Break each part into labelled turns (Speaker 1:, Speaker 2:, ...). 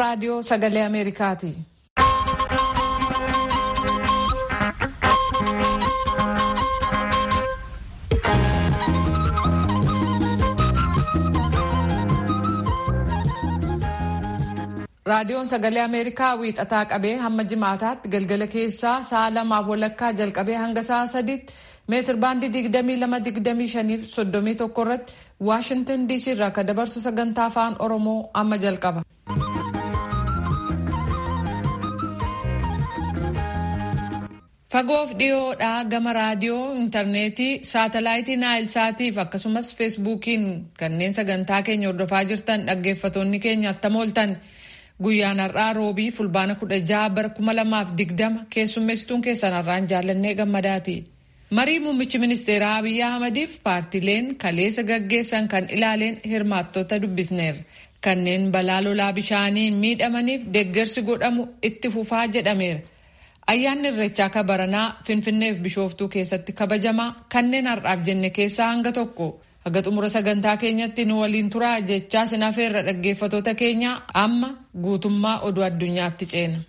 Speaker 1: raadiyoo sagalee Ameerikaati. Raadiyoon sagalee Ameerikaa wiixataa qabee hamma jimaataatti galgala keessaa sa'a lamaaf walakkaa jalqabee hanga sa'a sadiitti meetir baandii digdamii lama digdamii shaniif soddomii tokko irratti Waashintan DC irraa kan dabarsu sagantaa afaan Oromoo amma jalqaba. Fagoof dhiyoodhaa gama raadiyoo, intarneetii, saatalaayitii naayilsaatiif akkasumas feesbuukiin kanneen sagantaa keenya hordofaa jirtan dhaggeeffatoonni keenya attam ooltan. Guyyaan har'aa roobii fulbaana kudha jaha bara kuma lamaaf digdama keessummeessituun keessan har'aan jaallannee gammadaati. Marii muummichi ministeeraa Abiyyi Ahmadiif paartileen kaleessa gaggeessan kan ilaaleen hirmaattota dubbisneerra. Kanneen balaa lolaa bishaaniin miidhamaniif deeggarsi godhamu itti fufaa jedhameera. Ayyaanni irreechaa kabaranaa Finfinneef Bishooftuu keessatti kabajamaa kanneen har'aaf jenne keessaa hanga tokko. Haga xumura sagantaa keenyatti nu waliin turaa jechaa sinafeerra dhaggeeffatoota keenya amma guutummaa oduu addunyaatti ceena.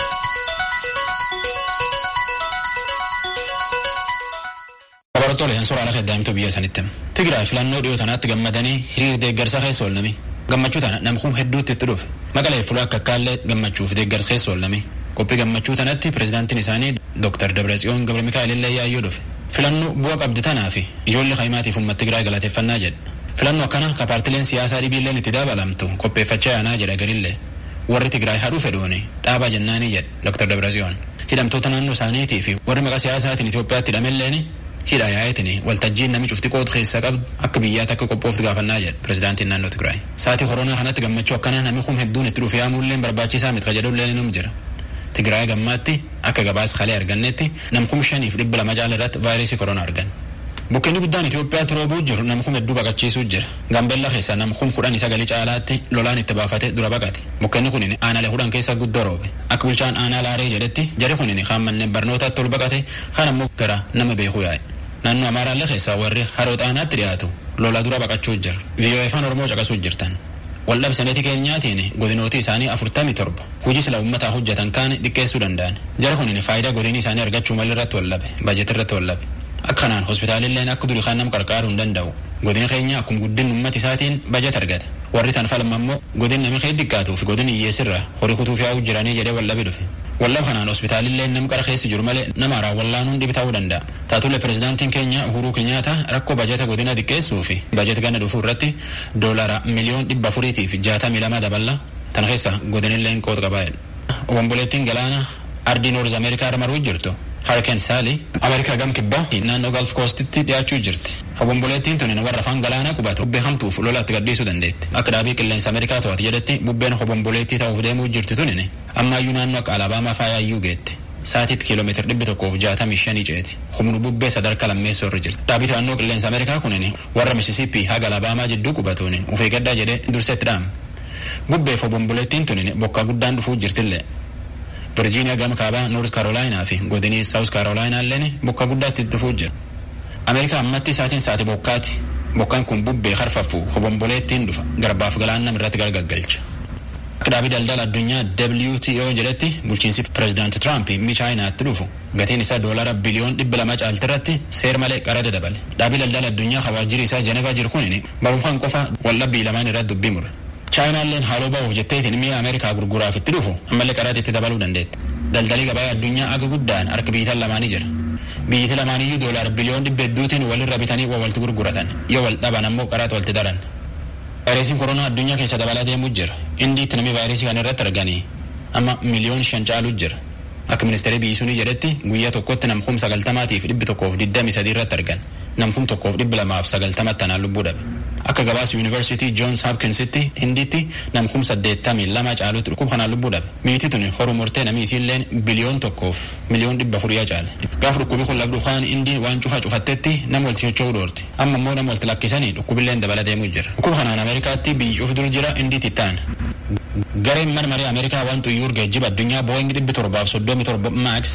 Speaker 2: Laboraatooleen suuraa lafa eddaamitu biyya sanitti. Tigraay filannoo dhiyoo tanaatti gammadanii hiriir deeggarsa keessa oolname. Gammachuu tana namkuun hedduutti itti dhufe. Maqalee fuula akka akkaallee gammachuuf deeggarsa keessa oolname. Qophii gammachuu tanatti pirezidaantiin isaanii Dr. Dabratsiyoon Gabra Mikaa'el illee yaayyoo dhufe. Filannoo bu'a qabdi tanaa fi ijoollee kaayimaatiif uummata Tigraay galateeffannaa jedha. Filannoo akkana ka paartileen siyaasaa dhibiilleen itti dabalamtu qopheeffachaa yaanaa jedha garillee. Warri Tigraay hadhuu fedhuuni dhaabaa jennaanii jedha Dr. Dabratsiyoon. Hidhamtoota naannoo isaaniitii fi warri maqaa siyaasaatiin Itoophiyaatti hidhamelleen hidha yaa'eetini waltajjiin nami cufti qoodu keessa qabdu akka biyyaatti akka qophooftu gaafannaa jedha pirezidaantiin naannoo Tigraay. Saatii koronaa kanatti gammachuu akkanaa nami kun hedduun itti dhufe yaamuulleen barbaachisaa miti ka jedhullee ni jira. Tigraay gammaatti akka gabaasa kalee argannetti namkum shaniif dhibba lama caala irratti vaayirasii koronaa argan. Bukkeenni guddaan Itoophiyaatti roobuu jiru namkum hedduu baqachiisuu jira. Gaambellaa keessa namkum kudhan sagalii caalaatti lolaan itti baafate dura baqate. Bukkeenni kunin aanaalee kudhan keessa guddoo roobe. Akka bulchaan aanaa laaree jedhetti jari kunin kaan manneen barnootaatti ol baqate kaan ammoo gara nama beekuu yaa'e. Naannoo Amaaraallee keessaa warri haroo xaanaatti dhiyaatu lola dura baqachuu jira. VOA afaan Oromoo caqasuu jirtan. waldhabsaneeti keenyaatiin godinooti isaanii afurtamii torba hojii sila uummataa hojjetan kaan xiqqeessuu danda'an jara kunin faayidaa godinii isaanii argachuu malee irratti wallabe bajet irratti wallabe akkanaan hospitaalilleen akka durii kaan nama qarqaaruu hin danda'u godina keenya akkuma guddin uummata isaatiin bajet argata warri tan falma immoo godin nami kee xiqqaatuu fi godin hiyyeessirra horii kutuuf yaa'uu jiranii jedhee wallabe dhufe wallab kanaan hospitaalillee nam qara keessa jiru malee nama haraa wallaanuun dhibi ta'uu danda'a taatullee pirezidaantiin keenya uhuruu kenyaata rakkoo bajeta godina xiqqeessuu fi bajet gana dhufuu irratti doolara miliyoon dhibba afuriitiif jaatamii lama daballa tan keessa godinilleen qooda qabaa'edha. Obomboleettiin galaana ardii noorz ameerikaa irra maruu jirtu harkeen saali ameerikaa gam kibbaa naannoo galf koostitti dhiyaachuu jirti. Obomboleettiin tunin warra afaan galaanaa qubatu bubbee hamtuuf lolaatti gadhiisuu dandeetti. Akka dhaabii qilleensa ameerikaa to'atu jedhetti bubbeen obomboleettii ta'uuf deemuu jirti tunin ammaayyuu naannoo akka alabaamaa faayaayyuu geette. Saatiitti kiiloomeetira dhibbi tokkoof jaatamii shanii ceeti. Humni bubbee sadarkaa lammeessoo irra jirti. Dhaabii to'annoo qilleensa ameerikaa kunin warra misisippii haga alabaamaa jidduu qubatuun ufee gaddaa jedhee dursetti dhaama. Bubbeef obomboleettiin tunin bokkaa guddaan dhufuu jirtillee. Virgiiniyaa gama kaabaa Noors Kaarolaayinaa fi godinii Saawus Kaarolaayinaa illeen bokka guddaatti dhufuu jira. Ameerikaa ammatti isaatiin saati bokkaati. Bokkaan kun bubbee harfaffu obomboleettiin dhufa garbaaf galaannam irratti gargaggalcha. Akka dhaabii daldala addunyaa WTO jedhetti bulchiinsi pireezidaanti Tiraamp mi chaayinaatti dhufu gatiin isaa doolara biliyoon dhibba lama caalti irratti seer malee qarate dabale. Dhaabii daldala addunyaa hawaajjiri isaa Jenevaa jiru kunin barumsaan qofa waldhabbii lamaan irratti dubbii mure. chaayinaalleen haaloo ba'uuf jetteetiin mi'a ameerikaa gurguraaf itti dhufu ammallee qaraatti itti dabaluu dandeetti. Daldalii gabaa addunyaa aga guddaan harka biyyitan lamaanii jira. Biyyiti lamaaniyyuu doolaar biliyoon dhibba hedduutiin walirra bitanii waa walti gurguratan yoo wal dhaban ammoo qaraatti walti daran. Vaayirasiin koronaa addunyaa keessa dabalaa deemuu jira. Indiitti namni vaayirasii kana irratti arganii amma miliyoon shan caaluu jira. Akka ministeerri biyyisuunii jedhetti guyyaa tokkotti namkum sagaltamaatiif dhibbi tokkoof digdami sadii irratti argan. Namkum tokkoof dhibbi lamaaf sagaltamatti tanaan lubbuu dhabe. Akka gabaasa yuunivarsiitii Joons Hopkinsitti hindiitti namkum saddeettamii lama caalutti dhukkuba kanaan lubbuu dhabe. Biyyitti tuni horuu murtee namni isiilleen biliyoon tokkoof miliyoon dhibba afurii caale. Gaafa dhukkubi kun labduu kaan indiin waan cufa cufattetti nama walti socho'uu dhoorti. Amma immoo nama walti lakkisanii dhukkubilleen dabala deemuu jira. Dhukkuba kanaan Ameerikaatti biyyi cufu dur jira indiitti ta'an. Gareen mana marii Ameerikaa waan xuyyuur geejjiba addunyaa Booying dhibbi torbaaf soddomi torba Max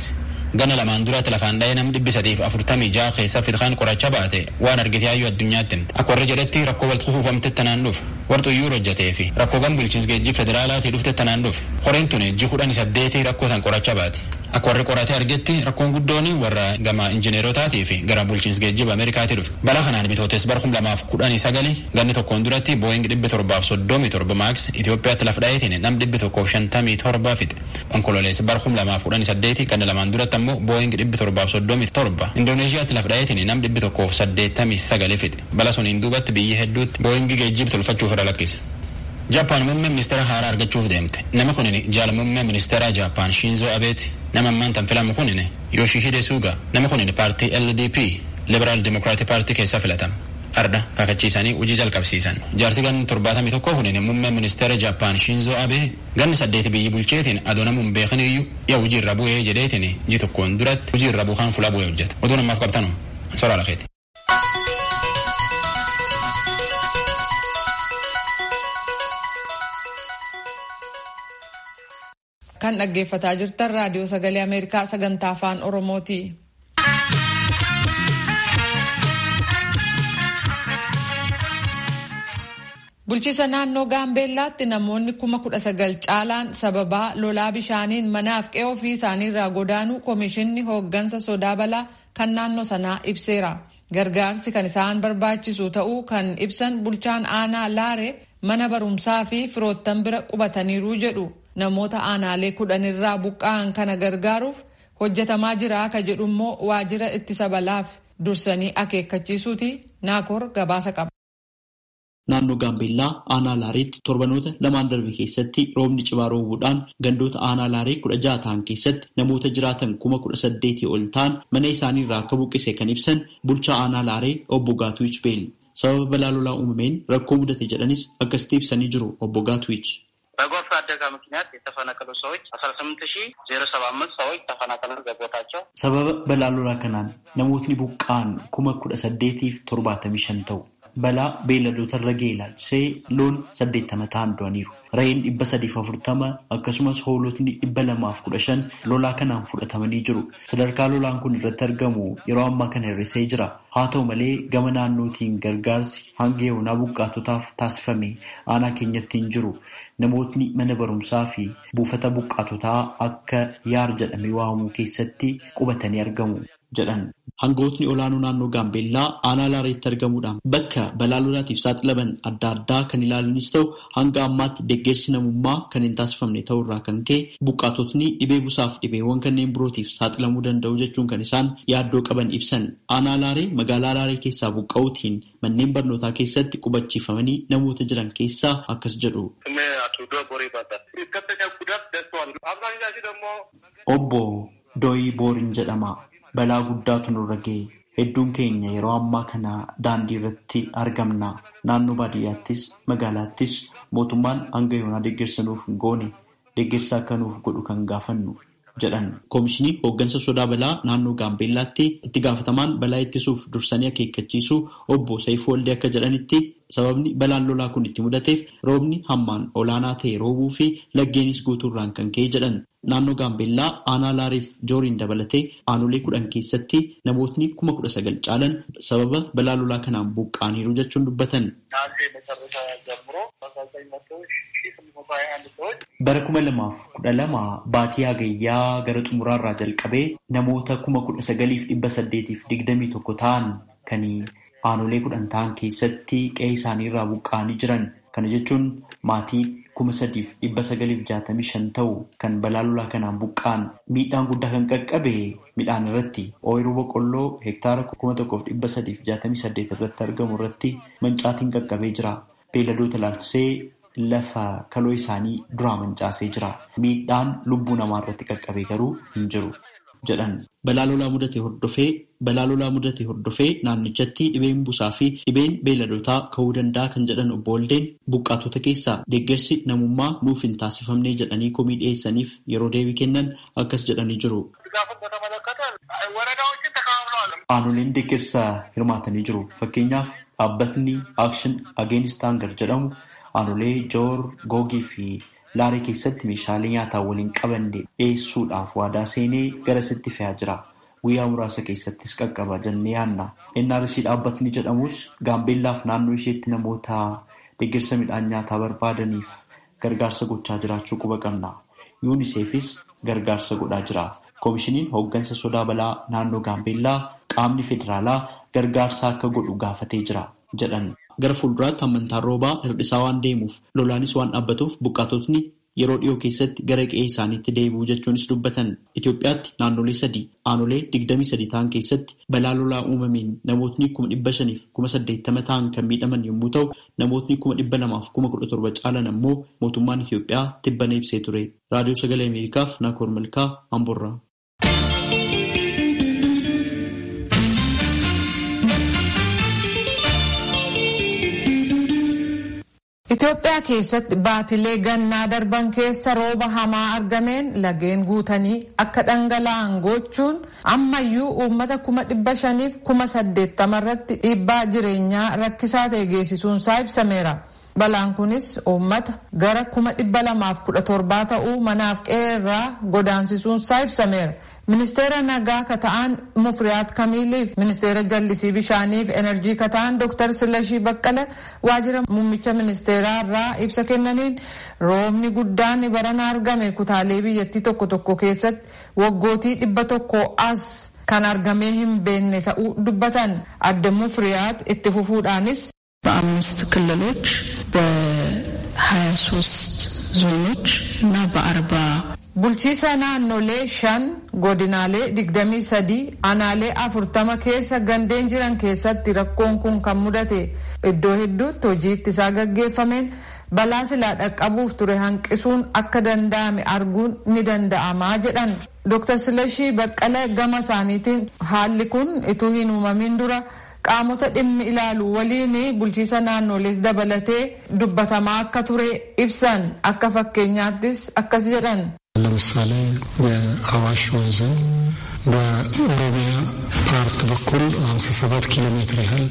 Speaker 2: Gana lamaan duratti lafaan dha'ee nam dhibbi sadiif afurtamii ja'a keessa fitkaan qoracha baate waan argite hayyuu addunyaatti himte. Akka warri jedhetti rakkoo walitti kufuufamte tanaan dhufe. Warxuyyuu hojjetee fi rakkoo gan bulchiinsa geejjii federaalaatii dhufte tanaan dhufe. Qoreen tun ji kudhanii saddeetii rakkoo san qoracha baate. Akka warri qoratee argetti rakkoon guddoon warra gama injineerotaatii fi gara bulchiinsa geejjiba Ameerikaatii dhufe. Balaa kanaan bitootes bara kum lamaaf kudhanii sagali ganni tokkoon duratti booying dhibbi torbaaf soddomii torba maaks Itoophiyaatti laf dha'eetiin nam dhibbi tokkoof shantamii torba fixe. Onkololeessa bara kum lamaaf kudhanii saddeeti ganna lamaan duratti ammoo booying dhibbi torbaaf soddomii torba. Indooneeshiyaatti laf dha'eetiin nam dhibbi tokkoof saddeettamii sagali fixe. Bala suniin duubatti biyyi hedduutti booyingi geejjiba tolfachuuf irra lakkise. Jaappaan muummee ministeera haaraa argachuuf deemte. Nama kunin jaala muummee ministeera Jaappaan Shinzo Abeeti. Nama ammaan tan filamu kunin Yoshihide Suga. Nama kunin paartii LDP Liberaal Dimokiraatii paartii keessaa filatama. Arda kakachiisanii hojii jalqabsiisan. Jaarsi ganni torbaatamii tokko kunin muummee ministeera Jaappaan Shinzo Abe ganni saddeeti biyyi bulcheetiin adoo namuun beekan iyyuu yaa hojii irra bu'ee jedheetiin ji tokkoon duratti hojii irra buukaan fuula bu'ee hojjeta. Oduu namaaf qabtanu soraa lakeeti.
Speaker 1: kan dhaggeeffataa jirtan raadiyoo sagalee ameerikaa sagantaa afaan oromooti. bulchiisa naannoo gaambeellaatti namoonni kuma kudha sagal caalaan sababaa lolaa bishaaniin manaaf qe'ee ofii isaaniirraa godaanuu koomishinni hooggansa sodaa balaa kan naannoo sanaa ibseera. gargaarsi kan isaan barbaachisu ta'uu kan ibsan bulchaan aanaa laare mana barumsaa fi firoottan bira qubataniiru jedhu. namoota aanaalee kudhanirraa buqqa'an kana gargaaruuf hojjetamaa jira akka jedhu immoo waajjira ittisa balaaf dursanii akeekkachiisuuti naakoor gabaasa qaba.
Speaker 3: Naannoo Gaambeellaa aanaa Laareetti torbanoota lamaan darbe keessatti roobni cimaa roobuudhaan gandoota aanaa Laaree kudha jaha ta'an keessatti namoota jiraatan kuma kudha saddeetii ol ta'an mana isaaniirraa akka buqqise kan ibsan bulchaa aanaa Laaree obbo Gaatuwich Beel. Sababa balaa lolaa uumameen rakkoo mudate jedhanis akkasitti ibsanii jiru obbo Gaatuwich.
Speaker 4: በጎርፍ አደጋ ምክንያት የተፈናቀሉ ሰዎች አስራ ስምንት ሺ ዜሮ ሰባ አምስት ሰዎች ተፈናቅለው በቦታቸው
Speaker 3: sababa balaa lolaa kanaan namootni buqqa'an kuma kudha saddeetiif torbaatamii shan ta'u balaa beelladoota irra ga'e ilaalchisee loon saddeettama ta'an du'aniiru re'een dhibba sadiif afurtama akkasumas hoolotni dhibba lamaaf kudha shan lolaa kanaan fudhatamanii jiru sadarkaa lolaan kun irratti argamu yeroo ammaa kana hir'isee jira haa ta'u malee gama naannootiin gargaarsi hanga yoonaa buqqaatotaaf taasifame aanaa keenyatti hin jiru namootni mana barumsaa fi buufata buqqaatotaa akka yaar jedhamee waamamuu keessatti qubatanii argamu jedhan. Hangootni olaanoo naannoo Gaambeellaa aanaa laareetti argamuudhaan bakka balaa lolaatiif saaxilaman adda addaa kan ilaalanis ta'u hanga ammaatti deeggarsi namummaa kan hin taasifamne ta'urraa kan ka'e buqqaatotni dhibee busaaf dhibeewwan kanneen birootiif saaxilamuu danda'u jechuun kan isaan yaaddoo qaban ibsan. Aanaa laaree magaalaa laaree keessaa buqqa'uutiin manneen barnootaa keessatti qubachiifamanii namoota jiran keessaa akkas jedhu. Obbo Dooyii Booriin jedhama. Balaa guddaatu nurra ga'e. Hedduun keenya yeroo ammaa kana daandii irratti argamna. Naannoo baadiyyaattis magaalaattis mootummaan hanga yoonaa deeggarsa nuuf hin goone deeggarsa akka nuuf godhu kan gaafannu jedhan. Koomishinii hooggansa sodaa balaa naannoo Gaambeellaatti itti gaafatamaan balaa ittisuuf dursanii akeekkachiisuu obbo Saifuu Waldee akka jedhanitti sababni balaan lolaa kun itti mudateef roobni hammaan olaanaa ta'e roobuu fi laggeenis guutuurraan kan ka'e jedhan. Naannoo Gaambeellaa aanaa Laariif Jooriin dabalatee aanolee kudhan keessatti namootni kuma kudha sagal caalan sababa balaa lolaa kanaan buqqa'aniiru jechuun dubbatan. Bara kuma lamaaf kudha lama baatii hagayyaa gara xumuraarraa jalqabee namoota kuma kudha sagaliif dhibba saddeetiif digdamii tokko ta'an kan aanolee kudhan ta'an keessatti qe'ee isaaniirraa buqqa'anii jiran. Kana jechuun maatii kuma sadiif dhibba sagaliif jaatamii shan ta'u kan balaa lolaa kanaan buqqa'an miidhaan guddaa kan qaqqabe midhaan irratti ooyiruu boqqolloo hektaara kuma tokkoof dhibba sadiif jaatamii saddeet irratti argamu irratti mancaatiin qaqqabee jira. Beelladoota ilaalchisee lafa kaloo isaanii duraa mancaasee jira. Miidhaan lubbuu namaa irratti qaqqabe garuu hin jiru. jedhan balaa lolaa mudate hordofee balaa lolaa mudate hordofee naannichatti dhibeen busaa fi dhibeen beelladoota ka'uu danda'a kan jedhan obbo Waldeen buqqaatota keessaa deeggarsi namummaa nuuf hin taasifamne jedhanii komii dhiyeessaniif yeroo deebii kennan akkas jedhanii jiru. Aanoleen deeggarsa hirmaatanii jiru. Fakkeenyaaf dhaabbatni Action Against Hunger jedhamu aanolee Joor Googii fi Laaree keessatti meeshaalee nyaataa waliin qabanne dhiyeessuudhaaf waadaa seenee garasitti fe'aa jira. Guyyaa muraasa keessattis qaqqaba jennee yaadna. NRC dhaabbatni jedhamus Gaambeellaaf naannoo isheetti namoota deeggarsa midhaan nyaataa barbaadaniif gargaarsa gochaa jiraachuu quba qabna. yuuniseefis gargaarsa godhaa jira. Koomishiniin hooggansa sodaa balaa naannoo Gaambeellaa qaamni federaalaa gargaarsa akka godhu gaafatee jira jedhan. Gara fuulduraatti amantaan roobaa hir'isaa waan deemuuf lolaanis waan dhaabbatuuf buqqaatotni yeroo dhiyoo keessatti gara qe'ee isaaniitti deebi'u jechuunis dubbatan. Itoophiyaatti naannolee sadii aanolee digdamii sadii ta'an keessatti balaa lolaa uumameen namootni kuma dhibba shaniif kuma saddeettama ta'an kan miidhaman yommuu ta'u namootni kuma dhibba lamaaf kuma kudha torba caalan ammoo mootummaan Itoophiyaa tibbana ibsee ture. Raadiyoo Sagalee Ameerikaaf Naakoor Malkaa Amborraa.
Speaker 1: Itoophiyaa keessatti baatilee gannaa darban keessa rooba hamaa argameen lageen guutanii akka dhangala'an gochuun ammayyuu uummata kuma dhibba shaniif kuma saddeettama irratti dhiibbaa jireenyaa rakkisaa ta'e geessisuunsaa ibsameera. Balaan kunis uummata gara kuma dhibba lamaaf kudha torbaa ta'uu manaaf qe'ee irraa godaansisuunsaa ibsameera. Ministeera nagaa ka ta'an Mufriyaat Kamiiliif ministeera jallisii bishaaniif enerjii ka ta'an Dr. Silashii Baqqala waajjira muummicha ministeeraa irraa ibsa kennaniin roobni guddaan barana argame kutaalee biyyattii tokko tokko keessatti waggootii dhibba tokko as kan argamee hin beekne ta'uu dubbatan adda Mufriyaat itti fufuudhaanis
Speaker 5: በአምስት ክልሎች በሀያ ሶስት ዞኖች እና በአርባ
Speaker 1: Bulchiisa naannolee shan godinaalee digdamii sadii aanaalee afurtama keessa gandeen jiran keessatti rakkoon kun kan mudate iddoo hedduutti hojii ittisaa gaggeeffameen balaa silaa dhaqqabuuf ture hanqisuun akka danda'ame arguun ni danda'amaa jedhan. Dr. Silashii Baqqala gama isaaniitiin haalli kun ituu hin uumamin dura qaamota dhimmi ilaalu waliin bulchiisa naannolees dabalatee dubbatamaa akka ture ibsan akka fakkeenyaattis akkas jedhan.
Speaker 6: ለምሳሌ የአዋሽ ወንዝን በኦሮሚያ ፓርት በኩል 57 ኪሎ ሜትር ያህል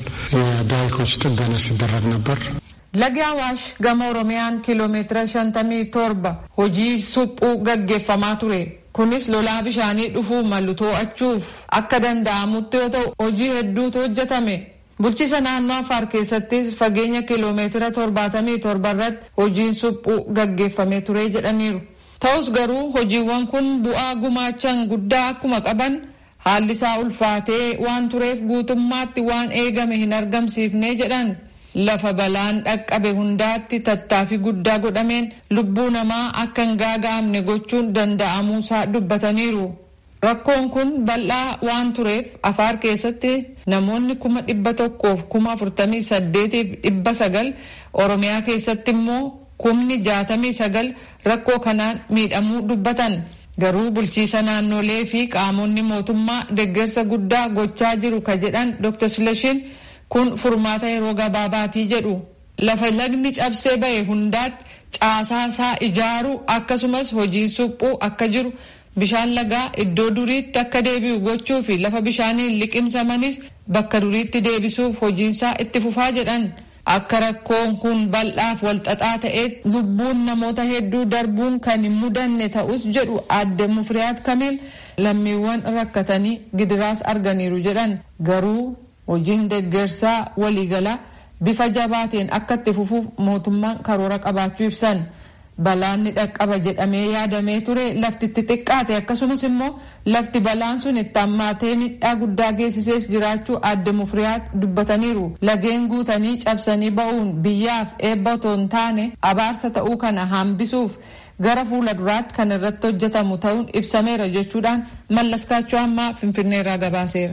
Speaker 6: የዳይኮች ጥገና ሲደረግ ነበር።
Speaker 1: Lagi Awaash gama Oromiyaan kiiloomeetira shantamii torba hojii suphuu gaggeeffamaa ture. Kunis lolaa bishaanii dhufuu malu to'achuuf akka danda'amutti yoo ta'u hojii hedduutu hojjetame. Bulchiisa naannoo Affaar keessattis fageenya kiiloomeetira torbaatamii torba irratti hojiin suphuu gaggeeffamee ture jedhaniiru. Ta'us garuu hojiiwwan kun bu'aa gumaachan guddaa akkuma qaban haalli isaa ulfaatee waan tureef guutummaatti waan eegame hin argamsiifne jedhan. Lafa balaan dhaqqabe hundaatti tattaaffii guddaa godhameen lubbuu namaa akka hin gaaga'amne gochuun danda'amuusaa dubbataniiru. Rakkoon kun bal'aa waan tureef Afaar keessatti namoonni kuma dhibba tokkoof kuma afurtamii saddeetiif dhibba sagal Oromiyaa keessatti immoo kumni jaatamii sagal rakkoo kanaan miidhamuu dubbatan. Garuu bulchiisa naannolee fi qaamonni mootummaa deeggarsa guddaa gochaa jiru ka jedhan Dr. Silashiin kun furmaata yeroo gabaabaatii jedhu. Lafa lagni cabsee ba'e hundaatti caasaa isaa ijaaruu akkasumas hojiin suphuu akka jiru bishaan lagaa iddoo duriitti akka deebi'u gochuu fi lafa bishaaniin liqimsamanis bakka duriitti deebisuuf hojiinsaa itti fufaa jedhan. Akka rakkoon kun bal'aaf walxaxaa ta'eet lubbuun namoota hedduu darbuun kan hin mudanne ta'us jedhu adde Mufriyaat Kamiil lammiiwwan rakkatanii gidiraas arganiiru jedhan garuu hojiin deeggarsaa waliigalaa bifa jabaateen akka itti fufuuf mootummaan karoora qabaachuu ibsan. Balaanni dhaqqaba jedhamee yaadamee ture lafti itti xiqqaate akkasumas immoo lafti balaan sun itti hammaatee miidhaa guddaa geessisees jiraachuu adde mufriyaat dubbataniiru. Lageen guutanii cabsanii ba'uun biyyaaf eebba otoo hin taane abaarsa ta'uu kana hambisuuf gara fuula duraatti kan irratti hojjetamu ta'uun ibsameera jechuudhaan mallaskaachuu ammaa finfinneerraa gabaaseera.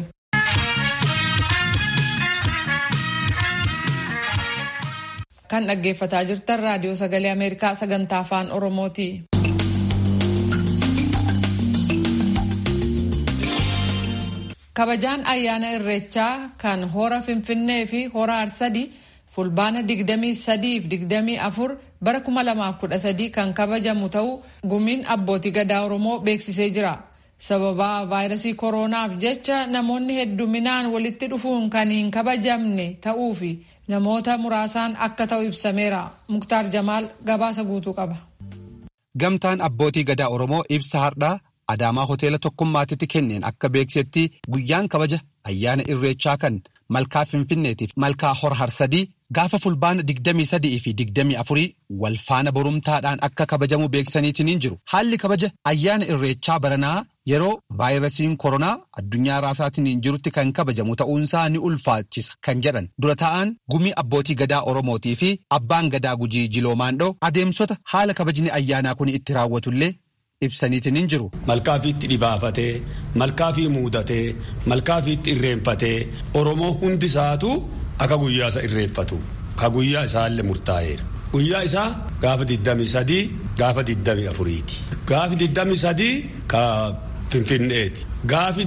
Speaker 1: kan dhaggeeffataa jirtan raadiyoo sagalee ameerikaa sagantaa afaan oromooti. kabajaan ayyaana irreechaa kan hora finfinnee fi hora arsadii fulbaana 23 fi 24 bara 2013 kan kabajamu ta'uu gumiin abbootii gadaa oromoo beeksisee jira. sababaa vaayirasii kooronaaf jecha namoonni hedduminaan walitti dhufuun kan hin kabajamne ta'uu fi namoota muraasaan akka ta'u ibsameera muktaar jamaal gabaasa guutuu qaba.
Speaker 7: gamtaan abbootii gadaa oromoo ibsa hardhaa adaamaa hoteela tokkummaatitti kenneen akka beeksetti guyyaan kabaja ayyaana irreechaa kan malkaa finfinneetiif malkaa hor harsadii gaafa fulbaana 23 fi 24 wal faana borumtaadhaan akka kabajamu beeksaniitiin jiru haalli kabaja ayyaana irreechaa baranaa yeroo vaayirasiin koronaa addunyaa raasaatiin jirutti kan kabajamu ta'uunsaa ni ulfaachisa kan jedhan dura ta'an gumii abbootii gadaa oromootii fi abbaan gadaa gujii jiloomaandhoo adeemsota haala kabajni ayyaanaa kun itti raawwatullee ibsaniitiin jiru.
Speaker 8: Malkaafiitti dhibaafatee malkaafii muudatee malkaafiitti irreenfatee oromoo hundi isaatu akka guyyaa isa irreeffatu ka guyyaa isaallee murtaa'eera. Guyyaa isaa gaafa 23 gaafa 24ti. Gaafi 23 ka Finfinneeti. Gaafi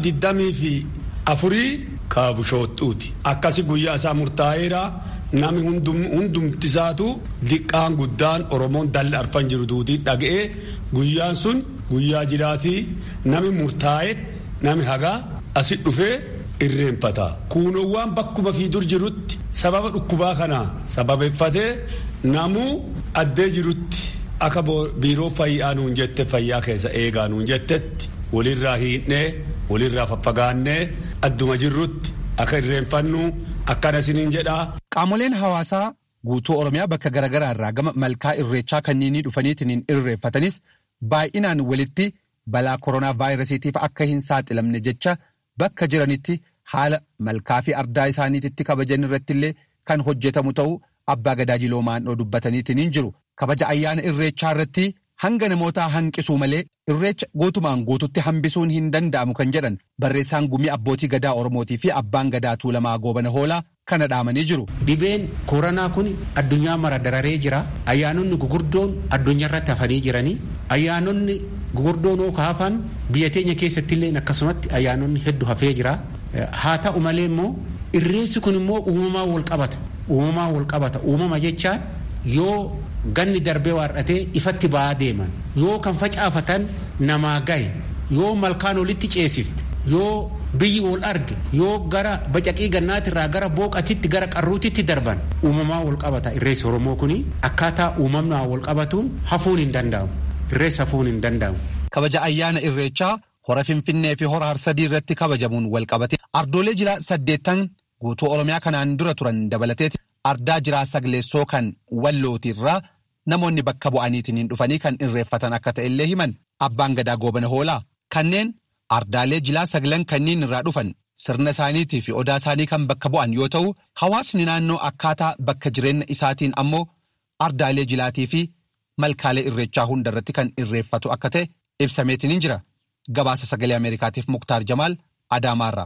Speaker 8: 24 ka Bushoottuuti. Akkasi guyyaa isaa murtaa'eera. Nami hundumti isaatu diqqaan guddaan Oromoon dalli arfan jiru duutii dhaga'ee guyyaan sun guyyaa jiraatii nami murtaa'e nami hagaa asit dhufee irreenfata. Kuunowwan bakkuma fi dur jirutti sababa dhukkubaa kanaa sababeeffatee namuu addee jirutti akka biiroo fayyaa nuun jette fayyaa keessa eegaa nuun jettetti walirraa hiidhnee walirraa faffagaannee adduma jirrutti akka irreenfannu akkana isiniin jedhaa.
Speaker 7: Qaamoleen hawaasaa guutuu Oromiyaa bakka garaagaraa irraa gama malkaa irreechaa kanneenii dhufaniitiin irreeffatanis baay'inaan walitti balaa koronaa vaayirasiitiif akka hin saaxilamne jecha bakka jiranitti haala malkaa fi ardaa isaaniititti kabajan irratti illee kan hojjetamu ta'uu abbaa gadaa jiloomaandhoo dubbataniitiin jiru. Kabaja ayyaana irreechaa irratti hanga namootaa hanqisuu malee irreecha guutumaan guututti hambisuun hin danda'amu kan jedhan barreessaan gumii abbootii gadaa Oromootii fi abbaan gadaa Tuulamaa Goobana Hoolaa kana dhaamanii jiru.
Speaker 9: Dhibeen koronaa kun addunyaa mara dararee jira. Ayyaanonni gugurdoon addunyaa irratti hafanii jiranii. Ayyaanonni gugurdoon oo hafan biyya teenya keessatti illee akkasumatti ayyaanonni hedduu hafee jira. Haa ta'u malee immoo irreessi kun immoo uumamaa wal qabata. Uumamaa wal qabata. Uumama jechaan yoo ganni darbee waarratee ifatti ba'aa deeman yoo kan facaafatan namaa gahe yoo malkaan olitti ceesifte yoo biyyi wal arge yoo gara bacaqii gannaatirraa gara booqatitti gara qarruutitti darban uumamaa wal qabata irreessi oromoo kuni akkaataa uumamnaa wal qabatuun hafuun hin danda'amu irreessi hafuun hin danda'amu.
Speaker 7: kabaja ayyaana irreechaa hora finfinnee fi hora harsadii irratti kabajamuun wal qabate ardoolee jilaa saddeettan guutuu oromiyaa kanaan dura turan dabalateeti ardaa jiraa sagleessoo kan wallootiirraa namoonni bakka bu'aniitiin dhufanii kan irreeffatan akka ta'e illee himan abbaan gadaa goobana hoolaa kanneen ardaalee jilaa saglan kanneen irraa dhufan sirna isaaniitii fi odaa isaanii kan bakka bu'an yoo ta'u hawaasni naannoo akkaataa bakka jireenya isaatiin ammoo ardaalee jilaatii fi malkaalee irreechaa hundarratti kan irreeffatu akka ta'e ibsameetiin jira gabaasa sagalee ameerikaatiif muktaar jamaal adaamaarraa.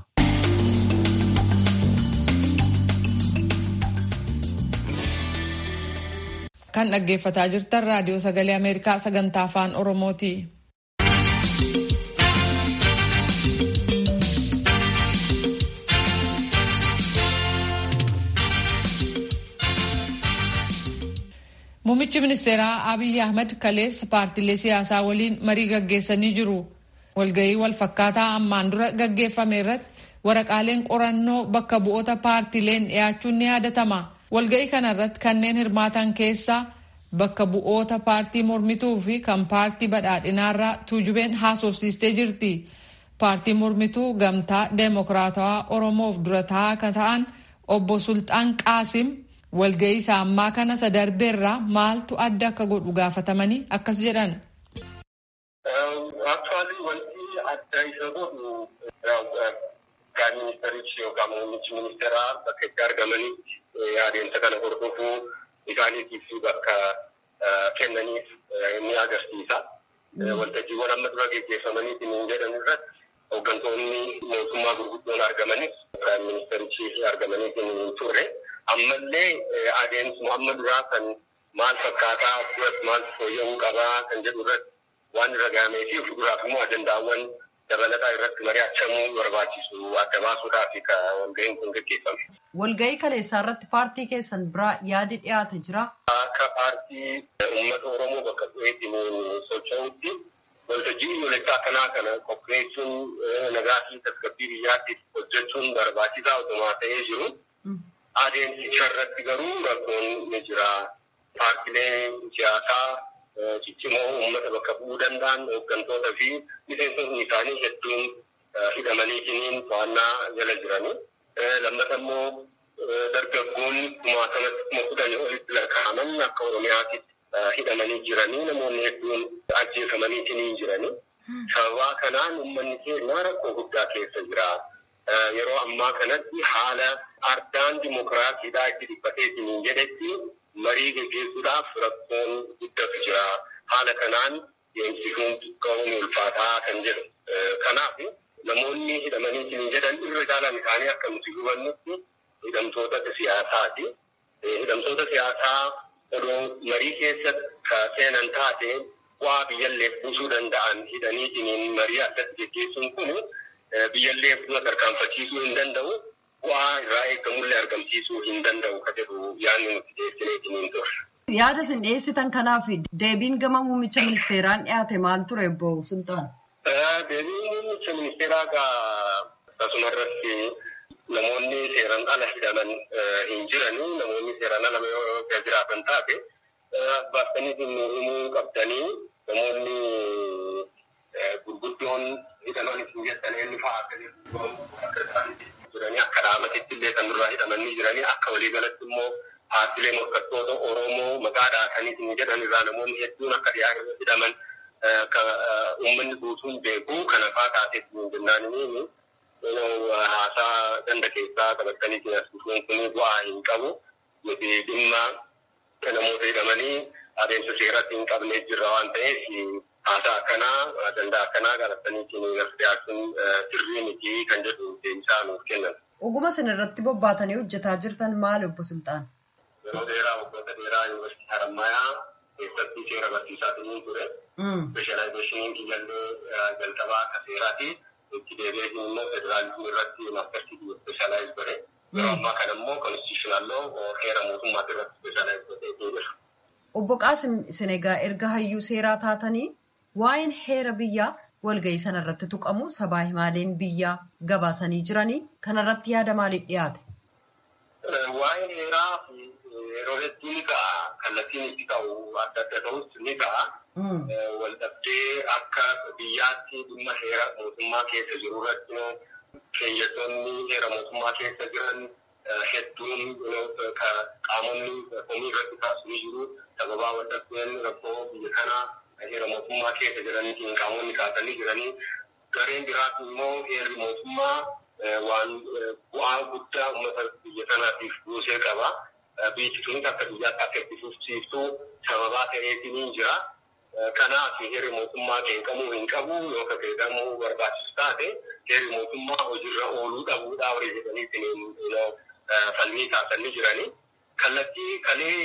Speaker 1: kan dhaggeeffataa jirtan raadiyoo sagalee ameerikaa sagantaa afaan oromooti. Muummichi ministeeraa Abiy Ahmed kaleessa paartiilee siyaasaa waliin marii gaggeessanii jiru. Walgahii wal fakkaataa ammaan dura gaggeeffame irratti waraqaaleen qorannoo bakka bu'oota paartiileen dhiyaachuun ni yaadatama. Walgahii kana irratti kanneen hirmaatan keessaa bakka bu'oota paartii mormituu fi kan paartii badhaadhinaarraa tuujubeen haasofsiistee jirti. Paartii mormituu gamtaa deemokiraatawaa Oromoof dura taa'aa kan ta'an obbo Sultaan Qaasim walgahii isaa ammaa kana sadarbeerraa maaltu adda akka godhu gaafatamanii akkas jedhan.
Speaker 10: adda isa godhu Qaamni ministerichi yookaan muummichi ministeeraa bakka itti argamanii adeemsa kana hordofuu isaaniitiif bakka kennaniif ni agarsiisa. Waltajjiiwwan amma dura gaggeeffamaniitiin hin jedhan irratti hooggantoonni mootummaa gurguddoon argamanis Qaamni ministerichi argamaniitiin hin turre. Ammallee adeemsuma amma duraa kan maal fakkaataa duratti maal fooyya'uu qabaa kan jedhu irratti waan irra gahamee fi fuulduraaf immoo ajandaawwan dabalataa irratti mari'achamuu barbaachisu adda baasuudhaaf walga'iin kun gaggeeffame.
Speaker 11: Walga'ii kaleessaa irratti paartii keessan biraa yaadi dhiyaate jira.
Speaker 10: Akka paartii uummata Oromoo bakka bu'eetiin socho'utti waltajjii biyyoolessaa kanaa kana qopheessuun nagaa fi tasgabbii biyyaatiif hojjechuun barbaachisaa otumaa ta'ee jiru. Adeemsicha irratti garuu rakkoon ni jira. Paartileen siyaasaa ciccimoo uummata bakka bu'uu danda'an hooggantoota fi miseensonni isaanii hedduun hidhamaniitiin to'annaa jala jiranii. Lammata immoo dargaggoon kumaatamatti kuma kudhanii olitti lakkaa'aman akka Oromiyaatti hidhamanii jiranii namoonni hedduun ajjeefamaniitiin jiranii. Sababaa kanaan uummanni keenya rakkoo guddaa keessa jira. Yeroo ammaa kanatti haala ardaan dimokiraasiidhaa itti dhiphateetiin jedhetti marii gaggeessuudhaaf rakkoon guddatu jira. Haala kanaan deemsisuun xiqqoon ulfaataa kan jedhu. Kanaaf namoonni hidhamaniitiin jedhan irra caalaan isaanii akka nuti hubannutti hidhamtoota siyaasaati. Hidhamtoota siyaasaa odoo marii keessa seenan taate bu'aa biyyallee buusuu danda'an hidhaniitiin marii addatti gaggeessuun kun biyyallee fuula tarkaanfachiisuu hin danda'u. Bu'aa irraa eegamullee argamsiisuu hin danda'u ka jedhu yaadni nuti dhiyeessineetiin hin turre.
Speaker 11: Yaada isin dhiyeessitan kanaaf deebiin gama muummicha ministeeraan dhiyaate maal ture obbo Sultaan?
Speaker 10: Deebiin muummicha ministeeraa akkasuma irratti namoonni seeraan ala hidhaman hin jiranii namoonni seeraan ala yoo jiraatan taate baastanii himuu qabdanii namoonni gurguddoon hidhaman hin jettan eenyu fa'aa akka jiranii akka dhaamatitti illee kan durraa hidhamanii jiranii akka waliigalatti immoo paartilee morkattoota Oromoo maqaa dhaatanii jedhan irraa namoonni hedduun akka dhiyaatan hidhaman akka uummanni guutuun beeku kana fa'aa taatee jennaan inni haasaa ganda keessaa qabatanii jiran kun bu'aa hin qabu nuti dhimma namoota hidhamanii adeemsa seeratti hin qabnee jirra waan ta'eef haasaa akkanaa danda'a akkanaa qabatanii dhiyaachuun sirrii miti kan jedhu deebisaa nuuf kennan.
Speaker 11: Oguma isin irratti bobbaatanii hojjetaa jirtan maal obbo Sultaan?
Speaker 10: Yeroo dheeraa waggoota dheeraa yuunivarsiitii Harammayaa keessatti seera barsiisaatii ture. Speeshalaayizeshiniin kiyyallee jalqabaa akka seeraati. Itti deebi'ee immoo federaalizimii irratti maastarsiitii speeshaalaayiz godhe. Yeroo ammaa kana immoo konstitushinaaloo heera mootummaati irratti speeshaalaayiz godhee jira.
Speaker 11: Obbo Qaasim isin egaa erga hayyuu seeraa taatanii waa'een heera biyyaa walga'ii sana irratti tuqamu sabaa himaaleen biyyaa gabaasanii jiranii kanarratti yaada maaliif dhiyaate?
Speaker 10: Waa'een heeraa yeroo hedduu ni ka'a. Kallattiin itti ka'u adda adda ta'us ni ka'a. Waldhabdee akka biyyaatti dhimma heera mootummaa keessa jiru irratti keeyyattoonni heera mootummaa keessa jiran hedduun qaamonni komii irratti kaasanii jiru. Sababaa waldhabdeen rakkoo biyya kanaa heera mootummaa keessa jiraniitiin qaamonni kaasanii jiranii. Gareen biraas immoo heerri mootummaa waan bu'aa guddaa uummata biyya kanaatiif buusee qaba. Biyyi sunis akka biyyaatti akka itti fufsiiftuu sababaa ta'eetiin jira. Kanaaf heerri mootummaa qeeqamuu hin qabu yoo ka qeeqamuu barbaachisu taate heerri mootummaa hojiirra ooluu dhabuudhaa horii jedhaniitiin falmii kaasanii jiranii. Kallattii kalee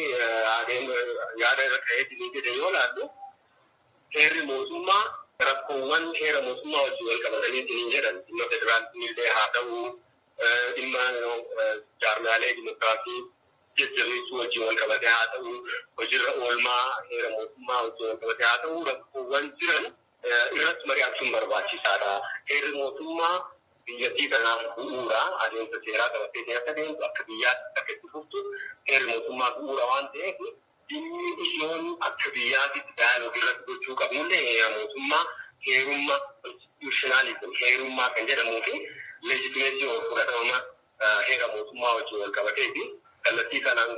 Speaker 10: yaada irra ka'eetiin jedhe yoo laallu heerri mootummaa rakkoowwan heera mootummaa wajjin wal qabataniitiin jedhan dhimma federaalizimillee haa ta'u dhimma jaarmaalee dimokiraasii jajjabeessuu wajjin wal qabatee haa ta'u hojiirra oolmaa heera mootummaa wajjin wal qabatee haa ta'u rakkoowwan jiran irratti mari'achuun barbaachisaadha. Heerri mootummaa biyyattii kanaaf bu'uura adeemsa seeraa qabatee akka deemtu akka biyyaatti akka itti fuftu heerri mootummaa bu'uura waan ta'eef dhimmi ijoon akka biyyaatitti daayaloogii irratti gochuu qabnullee heera mootummaa heerummaa konstitushinaalizim heerummaa kan jedhamuu fi leejitimeetii ol fudhatama heera mootummaa wajjin wal qabatee fi kallattii kanaan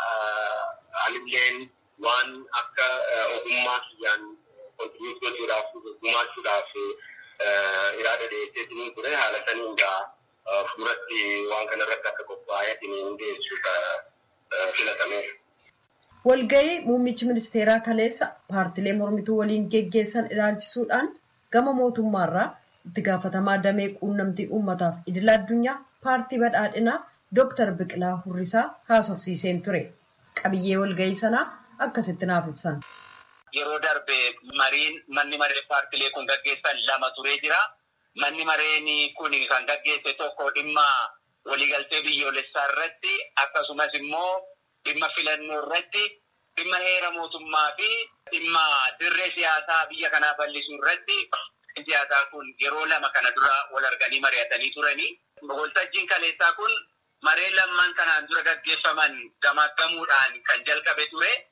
Speaker 10: anilleen waan akka ogummaa kiyyaan kontinuus gochuudhaaf gumaachuudhaaf yaada dhiyeesseetiin ture haala saniin gaa fuuratti waan kanarratti akka qophaa'eetiin dhiyeessuuf filatame.
Speaker 11: Walga'ii muummichi ministeeraa kaleessa paartilee mormituu waliin geggeessan ilaalchisuudhaan gama mootummaarraa itti gaafatamaa damee quunnamtii uummataaf idila addunyaa paartii badhaadhinaa Dooktar Biqilaa Hurrisaa haasofsiiseen ture. Qabiyyee walga'ii sanaa akkasitti naaf ibsan.
Speaker 12: Yeroo darbe mariin manni maree paartilee kun gaggeessan lama turee jira. Manni mareen kun kan gaggeesse tokko dhimma waliigaltee biyyoolessaa irratti akkasumas immoo dhimma filannoo irratti dhimma heera mootummaa fi dhimma dirree siyaasaa biyya kanaa bal'isuu irratti siyaasaa kun yeroo lama kana dura wal arganii mari'atanii turanii. Waltajjiin kaleessaa kun maree lamman kanaan dura gaggeeffaman gamaaggamuudhaan kan jalqabe ture.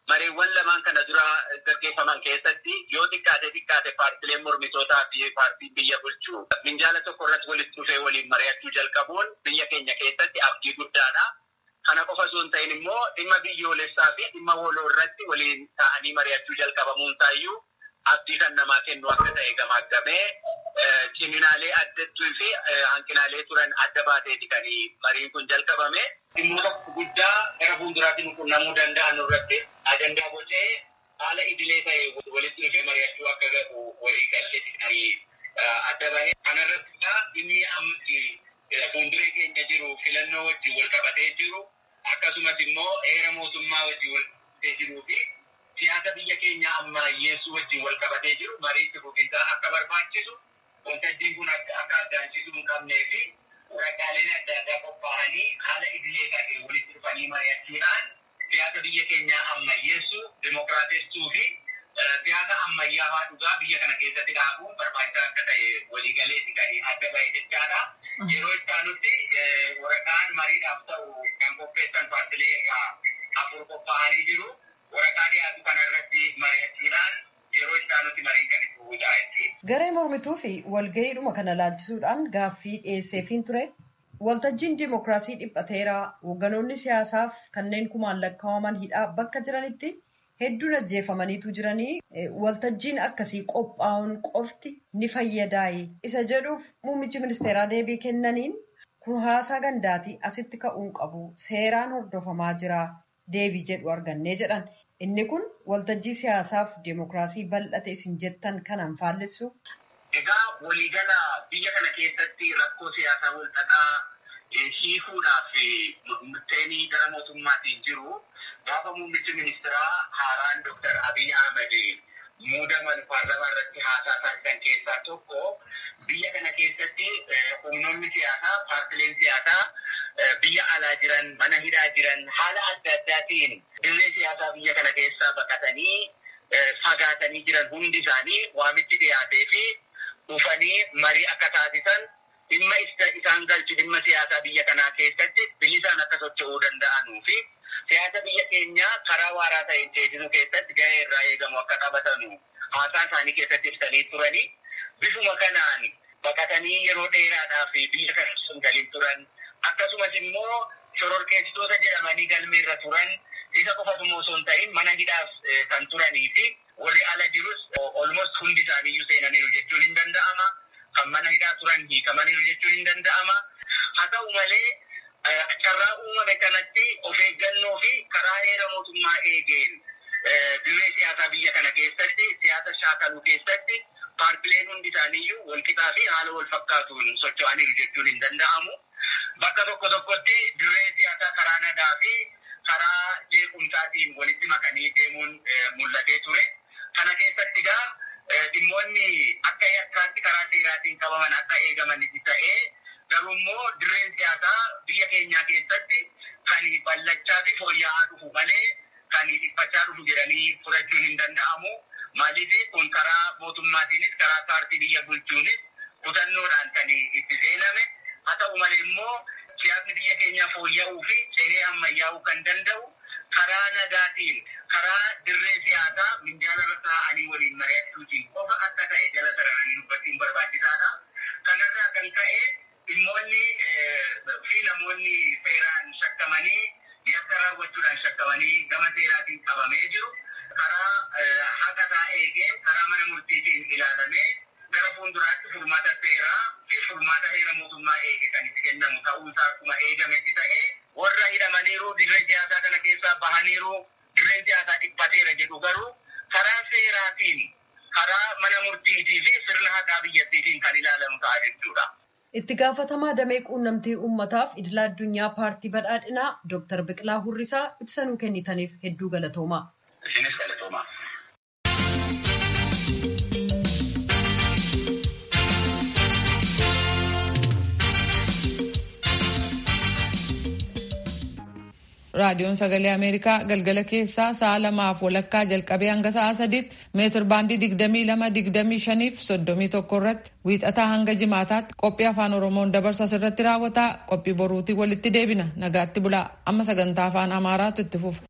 Speaker 12: mareewwan lamaan kana dura gaggeeffaman keessatti yoo xiqqaate xiqqaate paartileen mormitootaa fi paartiin biyya bulchuu minjaala tokko irratti walitti dhufee waliin mari'achuu jalqabuun biyya keenya keessatti abdii guddaadha. Kana qofa osoo hin ta'in immoo dhimma biyyoolessaa fi dhimma waloo irratti waliin ta'anii mari'achuu jalqabamuun taayyuu abdii kan namaa kennu akka ta'e gamaggamee ciminaalee addattuu fi hanqinaalee turan adda baateeti kan mariin kun jalqabame. Dhimmoota guddaa gara fuulduraatti nu qunnamuu danda'an irratti ajandaa bocee haala idilee ta'e walitti dhufee mari'achuu akka gahu walii galteetti kan adda bahe. Kanarratti dhimmi amma fuulduree keenya jiru filannoo wajjin wal qabatee jiru akkasumas immoo heera mootummaa wajjin wal qabatee jiruu fi siyaasa biyya keenya ammayyeessuu wajjin wal qabatee jiru mariitti fufiinsaa akka barbaachisu waltajjiin kun akka addaanchisuu hin qabnee fi waraqaaleen adda addaa qophaa'anii haala idilee ta'e walitti dhufanii mari'achuudhaan siyaasa biyya keenyaa ammayyeessuu dimokiraatessuu fi siyaasa ammayyaawaa dhugaa biyya kana keessatti dhaabuun barbaachisaa akka ta'e waliigaleetti kan adda bahe jechaadha. Yeroo ittaanutti waraqaan mariidhaaf ta'u kan qopheessan paartilee afur qophaa'anii jiru. Waraqaa dhiyaatu kana irratti mari'achuudhaan yeroo ittaanutti marii kan itti bu'uudha jechuudha.
Speaker 11: Garee mormituu fi walga'iidhuma kana laalchisuudhaan gaaffii dhiyeesseefiin ture. Waltajjiin dimokiraasii dhiphateeraa hoogganoonni siyaasaaf kanneen kumaan lakkaa'aman hidhaa bakka jiranitti hedduun ajjeefamaniitu jiranii waltajjiin akkasii qophaa'uun qofti ni fayyadaayi. Isa jedhuuf muummichi ministeeraa deebii kennaniin kun haasaa gandaatii asitti ka'uun qabu seeraan hordofamaa jira deebii jedhu argannee jedhan. Inni kun waltajjii siyaasaaf dimokiraasii bal'ate isin jettan kanaan faallessu.
Speaker 12: Egaa waliigala biyya kana keessatti rakkoo siyaasaa walxaxaa hiikuudhaaf murteenii gara mootummaatiin jiru gaafa muummichi ministeeraa haaraan Dr. Abiy Ahmed muudaman paarlamaa irratti haasaa taasisan keessaa tokko biyya kana keessatti humnoonni siyaasaa paartileen siyaasaa biyya alaa jiran mana hidhaa jiran haala adda addaatiin dirree siyaasaa biyya kana keessaa baqatanii fagaatanii jiran hundi isaanii waamichi dhiyaatee fi dhufanii marii akka taasisan dhimma isaan galchu dhimma siyaasaa biyya kanaa keessatti bilisaan akka socho'uu danda'anuu fi siyaasa biyya keenyaa karaa waaraa ta'een ceesisuu keessatti gahee irraa eegamu akka qabatanu haasaa isaanii keessatti ibsanii turanii bifuma kanaan baqatanii yeroo dheeraadhaaf biyya kana sun galiin turan akkasumas immoo shororkeessitoota jedhamanii galmeerra turan isa qofatu immoo osoo hin ta'in mana hidhaaf kan turanii fi warri ala jirus olmost hundi isaaniiyyuu seenaniiru jechuun hin danda'ama. Kan mana hidhaa turan hiikamaniiru jechuun hin danda'ama. Haa ta'u malee carraa uumame kanatti of eeggannoo fi karaa heera mootummaa eegeen dirree siyaasaa biyya kana keessatti siyaasa shaakaluu keessatti paartileen hundi isaaniiyyuu walqixaa fi haala wal fakkaatuun socho'aniiru jechuun hin danda'amu. Bakka tokko tokkotti dirree siyaasaa karaa nagaa fi karaa jeequmsaatiin walitti makanii deemuun mul'atee ture. Kana keessatti egaa dhimmoonni akka yakkaatti karaa seeraatiin qabaman akka eegamanitti ta'ee garuu immoo dirreen siyaasaa biyya keenyaa keessatti kan ballachaa fi fooyya'aa dhufu malee kan dhiphachaa dhufu jedhanii fudhachuun hin danda'amu. Maaliif kun karaa mootummaatiinis karaa paartii biyya bulchuunis kutannoodhaan kan itti seename. Haa ta'u malee immoo siyaasni biyya keenyaa fooyya'uu fi ce'ee ammayyaa'uu kan danda'u karaa nagaatiin karaa dirree siyaasaa minjaala irra taa'anii waliin mari'achuutiin qofa akka ta'e jala sararanii dubbachuun barbaachisaadha. Kanarraa kan ka'e dhimmoonni fi namoonni seeraan shakkamanii yakka raawwachuudhaan shakkamanii gama seeraatiin qabamee jiru. Karaa haqataa eegee karaa mana murtiitiin ilaalamee gara fuulduraatti furmaata seeraa fi furmaata heera mootummaa eege kan itti kennamu ta'uusaa akkuma eegametti ta'ee warra hidhamaniiru dirree siyaasaa kana keessaa bahaniiru dirreen siyaasaa dhiphateera jedhu garuu karaa seeraatiin karaa mana murtiitii fi sirna haqaa biyyattiitiin kan ilaalamu ta'a jechuudha.
Speaker 11: Itti gaafatamaa damee quunnamtii uummataaf idila addunyaa paartii badhaadhinaa Dooktar Biqilaa Hurrisaa ibsa nuu kennitaniif hedduu galatoomaa.
Speaker 12: Isinis galatoomaa.
Speaker 1: raadiyoon sagalee ameerikaa galgala keessaa sa'a lamaaf walakkaa jalqabee hanga sa'a sadiitti meetir baandii digdamii lama digdamii shaniif soddomii tokko irratti wiixataa hanga jimaataatti qophii afaan oromoon dabarsu asirratti raawwataa qophii boruutii walitti deebina nagaatti bulaa amma sagantaa afaan amaaraatu itti fufa.